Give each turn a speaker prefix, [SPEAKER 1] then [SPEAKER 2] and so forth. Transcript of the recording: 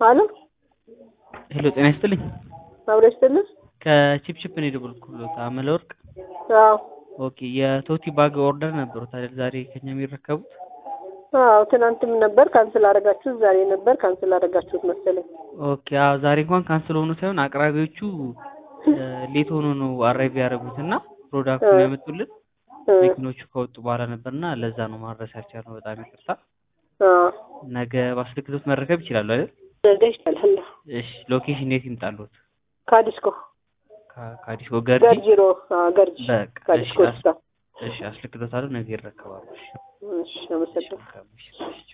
[SPEAKER 1] አሎ
[SPEAKER 2] ሄሎ ጤና ይስጥልኝ።
[SPEAKER 1] አብሮ ይስጥልኝ።
[SPEAKER 2] ከቺፕቺፕ ነው የደወልኩሎት አመለ ወርቅ።
[SPEAKER 1] አዎ
[SPEAKER 2] ኦኬ የቶቲ ባግ ኦርደር ነበሩት አይደል ዛሬ ከኛ የሚረከቡት?
[SPEAKER 1] አዎ ትናንትም ነበር ካንስል አደረጋችሁት፣ ዛሬ ነበር ካንስል አደረጋችሁት መሰለኝ።
[SPEAKER 2] ኦኬ አዎ ዛሬ እንኳን ካንስል ሆኖ ሳይሆን አቅራቢዎቹ ሌት ሆኖ ነው አራይቭ ያደረጉት እና ፕሮዳክቱን ያመጡልን መኪኖቹ ከወጡ በኋላ ነበርና ለዛ ነው ማድረስ ያልቻልነው። በጣም ይቅርታ።
[SPEAKER 1] አዎ
[SPEAKER 2] ነገ ባስልክቶት መረከብ ይችላሉ አይደል?
[SPEAKER 1] ነገ ይሻላል።
[SPEAKER 2] እሺ ሎኬሽን የት ይምጣሉት?
[SPEAKER 1] ካዲስኮ
[SPEAKER 2] ከ- ከአዲስ ወገርጂ
[SPEAKER 1] ገርጂሮ ገርጂ
[SPEAKER 2] በቃ እሺ
[SPEAKER 1] ካዲስኮ
[SPEAKER 2] አስ-
[SPEAKER 1] ስታ
[SPEAKER 2] እሺ አስልክቶታለሁ ነገ ይረከባሉ። እሺ
[SPEAKER 1] እሺ አመሰግናለሁ።
[SPEAKER 2] መልካም ምሽት።